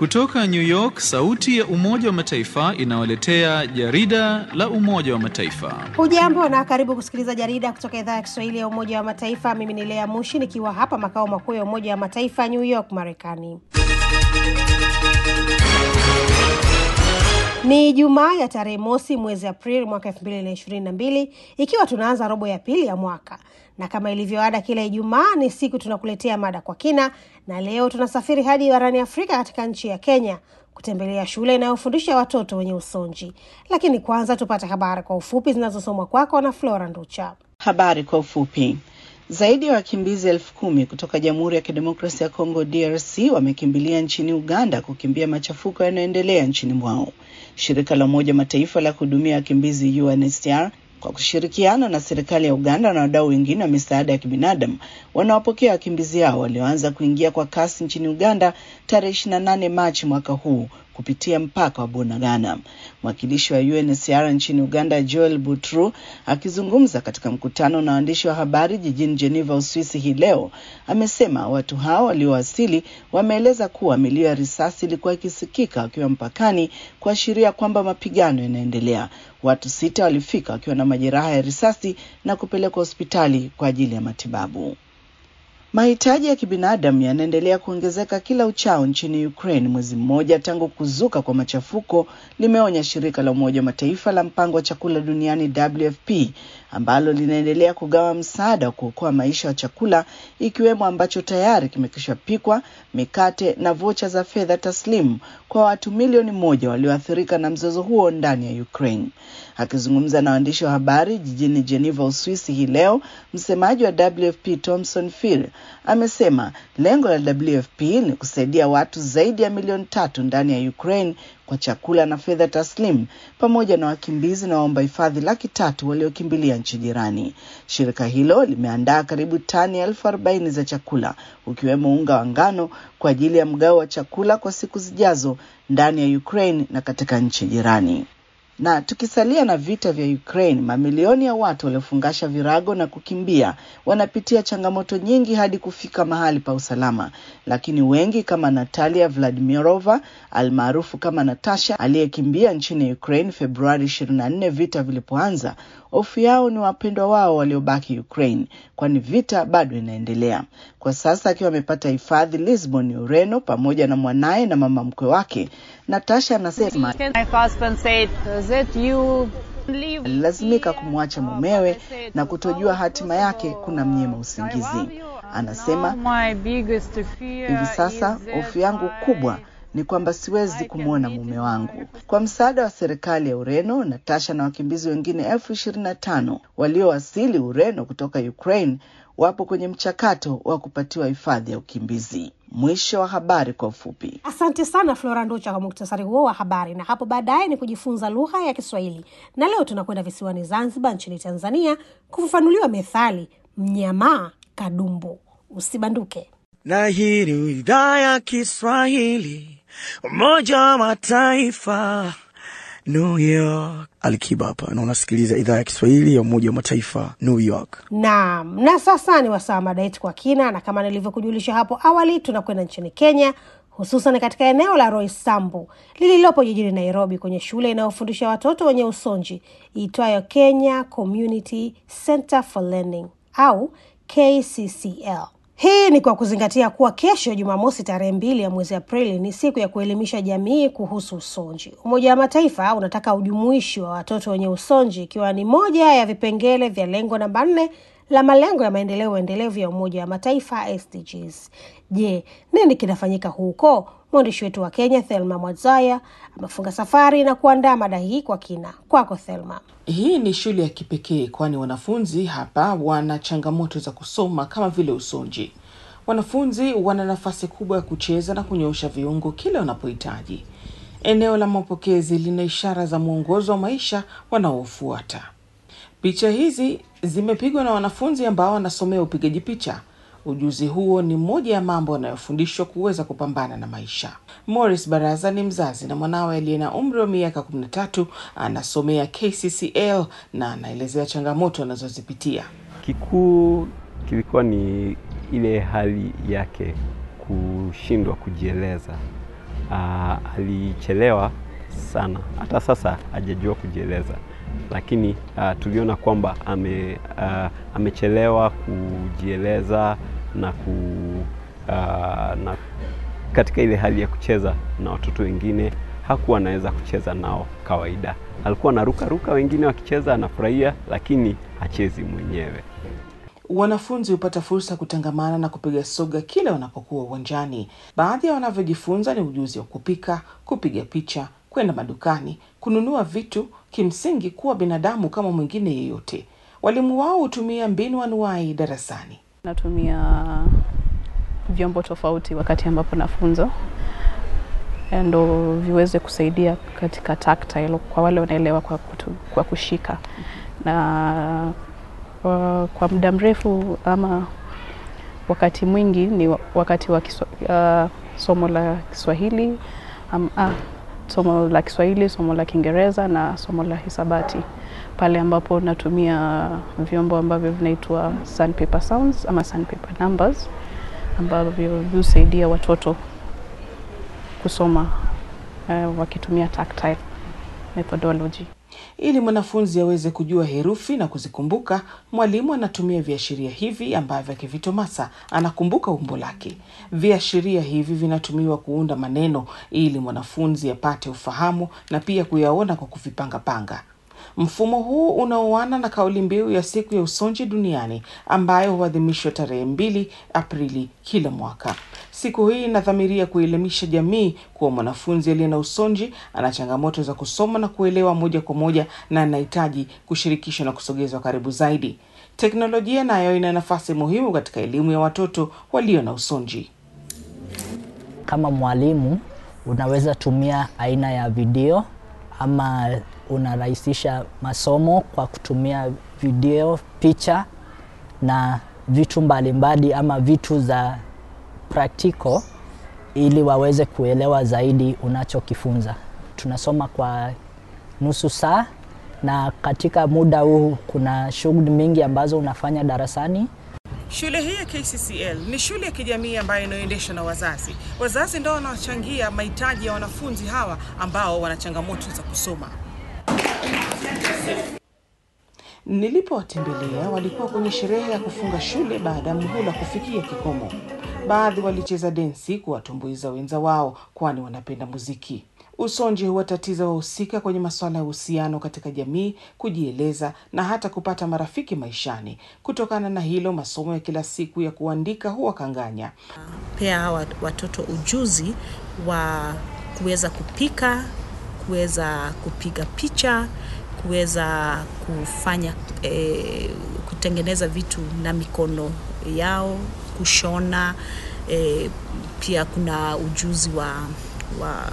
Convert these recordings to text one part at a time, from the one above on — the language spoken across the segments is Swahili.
Kutoka New York, sauti ya Umoja wa Mataifa inawaletea jarida la Umoja wa Mataifa. Hujambo na karibu kusikiliza jarida kutoka idhaa ya Kiswahili ya Umoja wa Mataifa. Mimi ni Lea Mushi nikiwa hapa makao makuu ya Umoja wa Mataifa, New York, Marekani. Ni Jumaa ya tarehe mosi mwezi Aprili mwaka elfu mbili na ishirini na mbili ikiwa tunaanza robo ya pili ya mwaka, na kama ilivyoada kila Ijumaa ni siku tunakuletea mada kwa kina, na leo tunasafiri hadi barani Afrika katika nchi ya Kenya kutembelea shule inayofundisha watoto wenye usonji. Lakini kwanza tupate habari kwa ufupi zinazosomwa kwako na Flora Nducha. Habari kwa ufupi. Zaidi ya wa wakimbizi elfu kumi kutoka Jamhuri ya Kidemokrasia ya Kongo DRC wamekimbilia nchini Uganda kukimbia machafuko yanayoendelea nchini mwao. Shirika la Umoja Mataifa la kuhudumia wakimbizi UNHCR kwa kushirikiana na serikali ya Uganda na wadau wengine wa misaada ya kibinadamu wanawapokea wakimbizi hao walioanza kuingia kwa kasi nchini Uganda tarehe 28 Machi mwaka huu kupitia mpaka wa Bunagana. Mwakilishi wa UNHCR nchini Uganda, Joel Butru, akizungumza katika mkutano na waandishi wa habari jijini Geneva, Uswisi hii leo, amesema watu hao waliowasili wameeleza kuwa milio ya risasi ilikuwa ikisikika wakiwa mpakani, kuashiria kwamba mapigano yanaendelea. Watu sita walifika wakiwa na majeraha ya risasi na kupelekwa hospitali kwa ajili ya matibabu. Mahitaji ya kibinadamu yanaendelea kuongezeka kila uchao nchini Ukraine, mwezi mmoja tangu kuzuka kwa machafuko, limeonya shirika la Umoja wa Mataifa la mpango wa chakula duniani WFP, ambalo linaendelea kugawa msaada wa kuokoa maisha ya chakula, ikiwemo ambacho tayari kimekwisha pikwa, mikate na vocha za fedha taslimu kwa watu milioni moja walioathirika na mzozo huo ndani ya Ukraine. Akizungumza na waandishi wa habari jijini Geneva, Uswisi hii leo, msemaji wa WFP Thomson Phil amesema lengo la WFP ni kusaidia watu zaidi ya milioni tatu ndani ya Ukraine kwa chakula na fedha taslimu pamoja na wakimbizi na waomba hifadhi laki tatu waliokimbilia nchi jirani. Shirika hilo limeandaa karibu tani elfu arobaini za chakula ukiwemo unga wa ngano kwa ajili ya mgao wa chakula kwa siku zijazo ndani ya Ukraine na katika nchi jirani. Na tukisalia na vita vya Ukraine, mamilioni ya watu waliofungasha virago na kukimbia wanapitia changamoto nyingi hadi kufika mahali pa usalama, lakini wengi kama Natalia Vladimirova almaarufu kama Natasha aliyekimbia nchini Ukraine Februari 24 vita vilipoanza, hofu yao ni wapendwa wao waliobaki Ukraine, kwani vita bado inaendelea. Kwa sasa akiwa amepata hifadhi Lisbon, Ureno, pamoja na mwanaye na mama mkwe wake, Natasha anasema alilazimika kumwacha mumewe na kutojua hatima yake kuna mnyema usingizi. Anasema hivi sasa hofu yangu kubwa ni kwamba siwezi kumwona mume wangu. Kwa msaada wa serikali ya Ureno, Natasha na wakimbizi wengine elfu ishirini na tano waliowasili Ureno kutoka Ukraine wapo kwenye mchakato wa kupatiwa hifadhi ya ukimbizi. Mwisho wa habari kwa ufupi. Asante sana Flora Nducha kwa muktasari huo wa habari, na hapo baadaye ni kujifunza lugha ya Kiswahili. Na leo tunakwenda visiwani Zanzibar nchini Tanzania kufafanuliwa methali mnyamaa kadumbu. Usibanduke. Na hii ni idhaa ya Kiswahili Umoja wa Mataifa New York. Alikiba hapa na unasikiliza idhaa ya Kiswahili ya Umoja wa Mataifa New York. Naam, na sasa ni wasaa mada yetu kwa kina, na kama nilivyokujulisha hapo awali, tunakwenda nchini Kenya, hususan katika eneo la Roysambu lililopo jijini Nairobi, kwenye shule inayofundisha watoto wenye usonji iitwayo Kenya Community Center for Learning au KCCL. Hii ni kwa kuzingatia kuwa kesho Jumamosi tarehe mbili ya mwezi Aprili ni siku ya kuelimisha jamii kuhusu usonji. Umoja wa Mataifa unataka ujumuishi wa watoto wenye usonji ikiwa ni moja ya vipengele vya lengo namba nne la malengo ya maendeleo endelevu ya Umoja wa Mataifa SDGs. Je, nini kinafanyika huko? Mwandishi wetu wa Kenya Thelma Mwadzaya amefunga safari na kuandaa mada hii kwa kina. Kwako Thelma. Hii ni shule ya kipekee kwani wanafunzi hapa wana changamoto za kusoma kama vile usonji. Wanafunzi wana nafasi kubwa ya kucheza na kunyoosha viungo kila wanapohitaji. Eneo la mapokezi lina ishara za mwongozo wa maisha wanaofuata. Picha hizi zimepigwa na wanafunzi ambao wanasomea upigaji picha. Ujuzi huo ni moja ya mambo wanayofundishwa kuweza kupambana na maisha. Morris Baraza ni mzazi na mwanawe aliye na umri wa miaka 13 anasomea KCCL na anaelezea changamoto anazozipitia. Kikuu kilikuwa ni ile hali yake kushindwa kujieleza, uh, alichelewa sana, hata sasa hajajua kujieleza, lakini uh, tuliona kwamba ame, uh, amechelewa kujieleza na, ku, uh, na katika ile hali ya kucheza na watoto wengine hakuwa anaweza kucheza nao kawaida. Alikuwa anaruka ruka, wengine wakicheza anafurahia, lakini hachezi mwenyewe. Wanafunzi hupata fursa ya kutangamana na kupiga soga kila wanapokuwa uwanjani. Baadhi ya wanavyojifunza ni ujuzi wa kupika, kupiga picha, kwenda madukani, kununua vitu, kimsingi kuwa binadamu kama mwingine yeyote. Walimu wao hutumia mbinu anuwai darasani. Natumia vyombo tofauti wakati ambapo nafunza ndo viweze kusaidia katika tactile kwa wale wanaelewa kwa, kutu, kwa kushika na kwa, kwa muda mrefu ama wakati mwingi ni wakati wa kiswa, uh, somo la Kiswahili um, ah, somo la Kiswahili, somo la Kiingereza na somo la hisabati, pale ambapo natumia vyombo ambavyo vinaitwa sandpaper sounds ama sandpaper numbers ambavyo husaidia watoto kusoma uh, wakitumia tactile methodology. Ili mwanafunzi aweze kujua herufi na kuzikumbuka, mwalimu anatumia viashiria hivi ambavyo akivitomasa anakumbuka umbo lake. Viashiria hivi vinatumiwa kuunda maneno ili mwanafunzi apate ufahamu na pia kuyaona kwa kuvipangapanga. Mfumo huu unaoana na kauli mbiu ya siku ya usonji duniani ambayo huadhimishwa tarehe mbili Aprili kila mwaka. Siku hii inadhamiria kuelimisha jamii kuwa mwanafunzi aliye na usonji ana changamoto za kusoma na kuelewa moja kwa moja na anahitaji kushirikishwa na kusogezwa karibu zaidi. Teknolojia nayo ina nafasi muhimu katika elimu ya watoto walio na usonji. Kama mwalimu unaweza tumia aina ya video ama unarahisisha masomo kwa kutumia video, picha na vitu mbalimbali ama vitu za practical ili waweze kuelewa zaidi unachokifunza. Tunasoma kwa nusu saa na katika muda huu kuna shughuli mingi ambazo unafanya darasani. Shule hii ya KCCL ni shule ya kijamii ambayo inayoendeshwa na wazazi. Wazazi ndio wanaochangia mahitaji ya wanafunzi hawa ambao wana changamoto za kusoma. Nilipowatembelea walikuwa kwenye sherehe ya kufunga shule baada ya muhula kufikia kikomo. Baadhi walicheza densi kuwatumbuiza wenza wao, kwani wanapenda muziki. Usonji huwatatiza wahusika kwenye masuala ya uhusiano katika jamii, kujieleza na hata kupata marafiki maishani. Kutokana na hilo, masomo ya kila siku ya kuandika huwakanganya. Pea hawa watoto ujuzi wa kuweza kupika, kuweza kupiga picha, kuweza kufanya eh, kutengeneza vitu na mikono yao, kushona eh, pia kuna ujuzi wa wa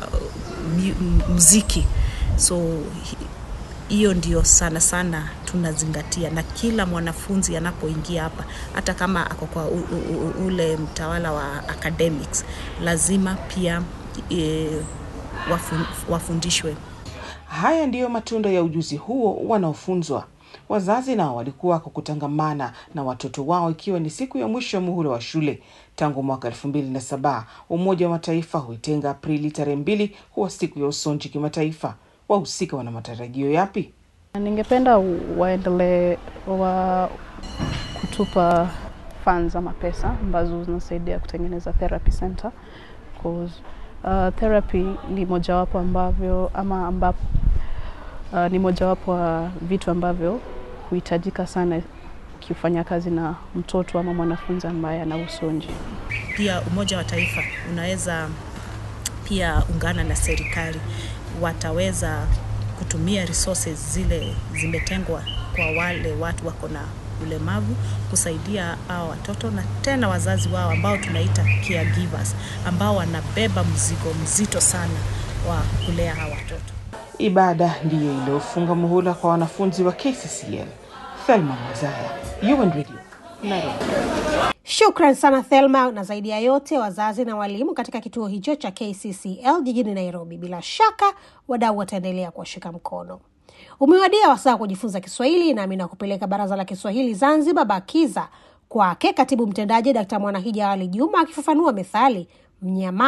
muziki so hiyo ndio sana sana tunazingatia, na kila mwanafunzi anapoingia hapa, hata kama ako kwa u, u, u, ule mtawala wa academics, lazima pia e, wafun, wafundishwe. Haya ndiyo matunda ya ujuzi huo wanaofunzwa. Wazazi nao walikuwa kwa kutangamana na watoto wao ikiwa ni siku ya mwisho ya muhula wa shule. Tangu mwaka elfu mbili na saba Umoja wa Mataifa huitenga Aprili tarehe mbili kuwa siku ya usonji kimataifa. Wahusika wana matarajio yapi? Ningependa waendelee wa kutupa funds ama pesa ambazo zinasaidia kutengeneza therapy center cause uh, therapy ni mojawapo ambavyo ama ambapo uh, ni mojawapo wa vitu ambavyo huhitajika sana ukifanya kazi na mtoto ama mwanafunzi ambaye ana usonji. Pia Umoja wa Taifa unaweza pia ungana na serikali, wataweza kutumia resources zile zimetengwa kwa wale watu wako na ulemavu kusaidia hao watoto na tena wazazi wao ambao tunaita caregivers ambao wanabeba mzigo mzito sana wa kulea hawa watoto. Ibada ndiyo iliyofunga muhula kwa wanafunzi wa KCCL. Thelma Mazaya, UN Radio, Nairobi. Shukran sana Thelma, na zaidi ya yote wazazi na walimu katika kituo hicho cha KCCL jijini Nairobi. Bila shaka wadau wataendelea kuwashika mkono. Umewadia wasaa kujifunza Kiswahili, nami nakupeleka Baraza la Kiswahili Zanzibar, BAKIZA, kwake katibu mtendaji Dkt Mwanahija Ali Juma akifafanua methali mnyamaa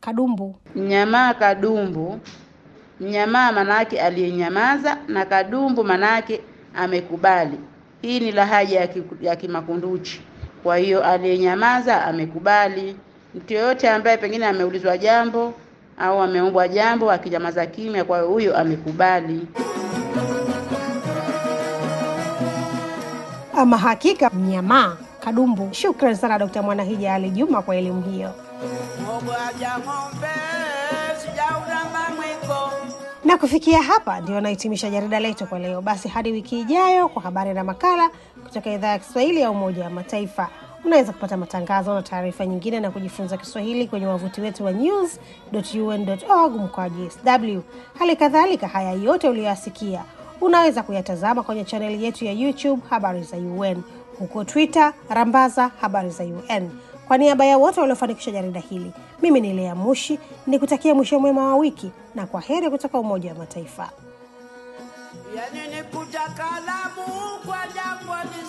Kadumbu. Mnyamaa kadumbu, mnyamaa manake aliyenyamaza na kadumbu manake amekubali. Hii ni lahaja ya, ki, ya Kimakunduchi. Kwa hiyo aliyenyamaza amekubali. Mtu yoyote ambaye pengine ameulizwa jambo au ameombwa jambo akinyamaza kimya, kwa hiyo huyo amekubali. Ama hakika mnyamaa kadumbu. Shukran sana Dkt. Mwanahija Ali Juma kwa elimu hiyo. Na kufikia hapa ndio nahitimisha jarida letu kwa leo. Basi hadi wiki ijayo kwa habari na makala kutoka idhaa ya Kiswahili ya Umoja wa Mataifa. Unaweza kupata matangazo na taarifa nyingine na kujifunza Kiswahili kwenye wavuti wetu wa news.un.org mkoaji sw. Hali kadhalika, haya yote uliyoyasikia unaweza kuyatazama kwenye chaneli yetu ya YouTube Habari za UN, huko Twitter Rambaza Habari za UN. Kwa niaba ya wote waliofanikisha jarida hili, mimi ni Lea Mushi ni kutakia mwisho mwema wa wiki na kwa heri kutoka Umoja wa Mataifa. Yani ni kutakalamu kwa jambo